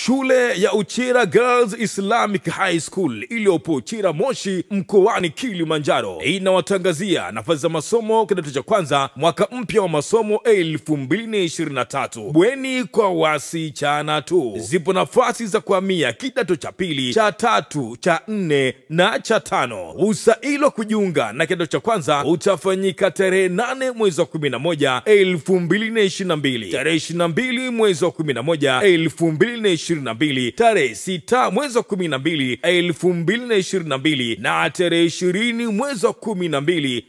Shule ya Uchira Girls Islamic High School iliyopo Uchira Moshi mkoani Kilimanjaro inawatangazia nafasi za masomo kidato cha kwanza mwaka mpya wa masomo 2023 bweni kwa wasichana tu. Zipo nafasi za kuhamia kidato cha pili, cha tatu, cha nne na cha tano. Usaili wa kujiunga na kidato cha kwanza utafanyika tarehe 8 mwezi wa 11 2022, tarehe 22 mwezi wa 11 2022, tarehe 6 mwezi wa 12 2022 na tarehe 20 mwezi wa 12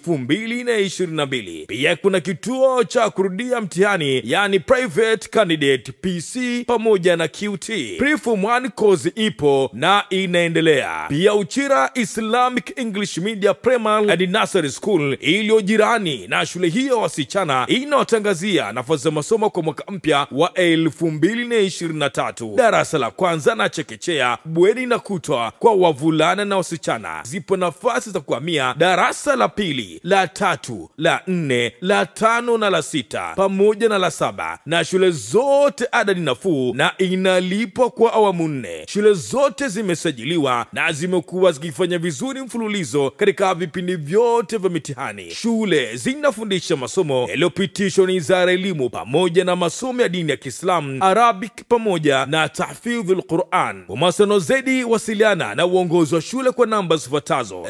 2022. Pia kuna kituo cha kurudia mtihani yani private candidate PC pamoja na QT. Preform 1 course ipo na inaendelea. Pia Uchira Islamic English Media Primary and Nursery School iliyo jirani na shule hiyo wasichana inawatangazia nafasi za masomo kwa mwaka mpya wa 2023 darasa la kwanza na chekechea, bweni na kutwa kwa wavulana na wasichana. Zipo nafasi za kuhamia darasa la pili, la tatu, la nne, la tano na la sita pamoja na la saba, na shule zote ada ni nafuu na inalipwa kwa awamu nne. Shule zote zimesajiliwa na zimekuwa zikifanya vizuri mfululizo katika vipindi vyote vya mitihani. Shule zinafundisha masomo yaliyopitishwa na Wizara ya Elimu pamoja na masomo ya dini ya Kiislamu, Arabic pamoja na tahfidhul Quran. Kwa mawasiliano zaidi, wasiliana na uongozi wa shule kwa namba zifuatazo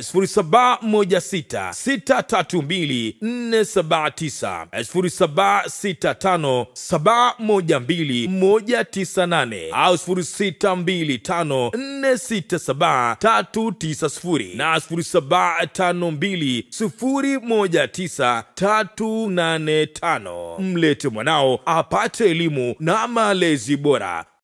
0716632479, 0765712198 au 0625467390 na 0752019385. Mlete mwanao apate elimu na malezi bora.